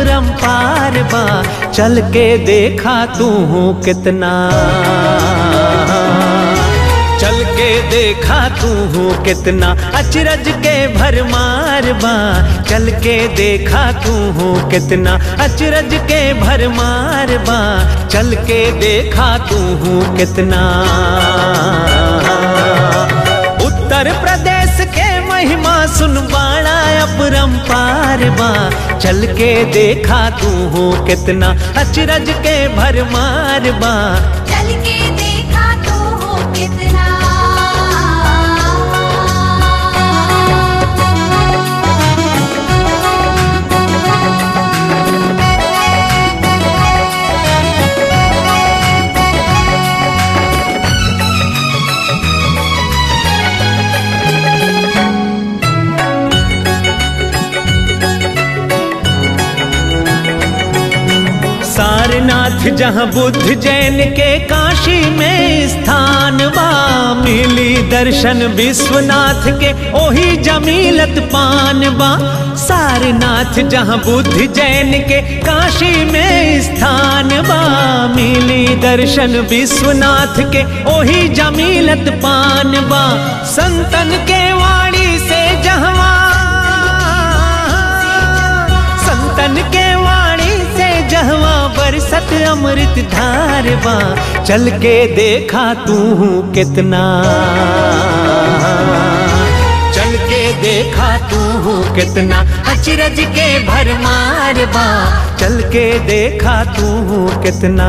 अपरंपार बा चल के देखा तू कितना चल के देखा तू कितना अचरज के भरमार बा चल के देखा तू कितना अचरज के भरमार बा चल के देखा तू कितना उत्तर प्रदेश के महिमा सुन बाड़ा अपरंपार बा चल के देखा तू कितना अचरज के भरमार बा चल के देखा तो हो कितना सारनाथ जहाँ बुद्ध जैन के काशी में स्थान बा मिली दर्शन विश्वनाथ के ओही जमीलत पान बा सारनाथ जहाँ बुद्ध जैन के काशी में स्थान बा मिली दर्शन विश्वनाथ के ओही जमीलत पान बा संतन के वाणी से जहवा संतन के वाणी से जहवा बरसत अमृत धार बा चल के देखा तू कितना चल के देखा तू कितना अचरज के भरमार बा चल के देखा तू कितना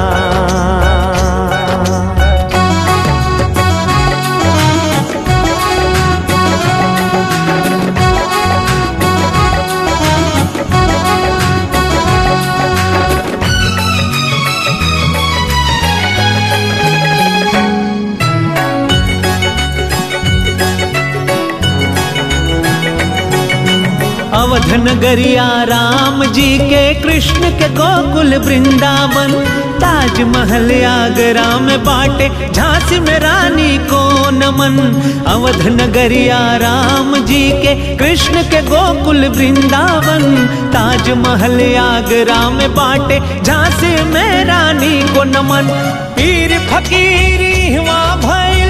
अवध नगरिया राम जी के कृष्ण के गोकुल वृंदावन ताजमहल आगरा में बाटे झांसी में रानी को नमन अवध नगरिया राम जी के कृष्ण के गोकुल वृंदावन ताजमहल आगरा में बाटे झांसी में रानी को नमन पीर फकीरी हुआ भैल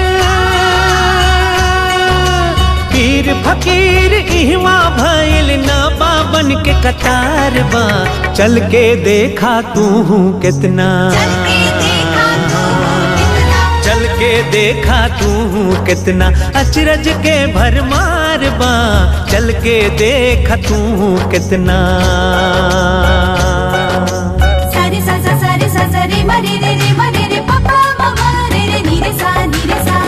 पीर फकीर इहवा भइल ना बाबन के कतार बा चल के देखा तू कितना चल के देखा तो हो कितना चल के देखा तू कितना अचरज के भरमार बा चल के देखा तू कितना सारे सा सा सारे सा सा रे म रे रे रे म रे रे प प म म रे रे नी रे सा नी रे सा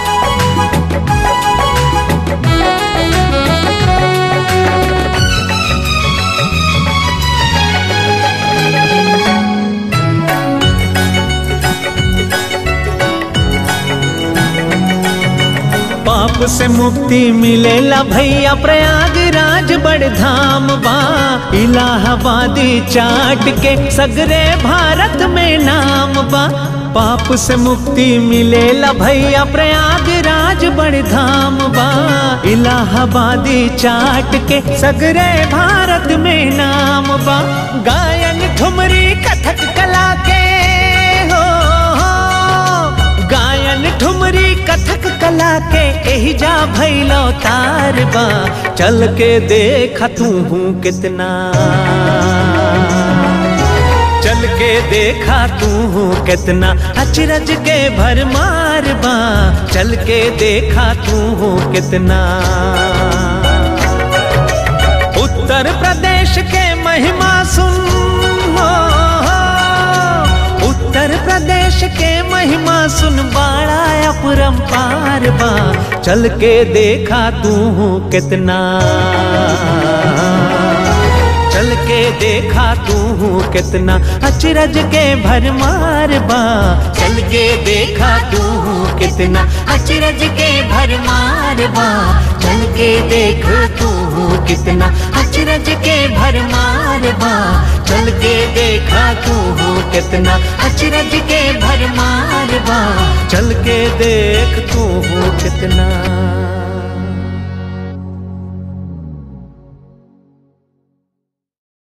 पाप से मुक्ति मिलेला भैया प्रयागराज बड़ धाम बा इलाहाबादी चाट के सगरे भारत में नाम बा पाप से मुक्ति मिलेला भैया प्रयागराज बड़ धाम बा इलाहाबादी चाट के सगरे भारत में नाम बा गायन ठुमरी कथक कला के हो, हो गायन ठुमरी कथक कला के एही जा भैलो तार बा चल के देख तू कितना चल के देखा तू कितना अचरज के भरमार बा चल के देखा तू कितना उत्तर प्रदेश के महिमा सुन हो, हो। उत्तर प्रदेश के महिमा सुन बाड़ा अपरंपार बा चल के देखा तू कितना चल के देखा तू कितना अचरज के भरमार बा चल के देखा तू कितना अचरज के भरमार बा चल के देख तू कितना अचरज के भरमार बा चल के देखा तू कितना अचरज के भरमार बा चल के देख तू कितना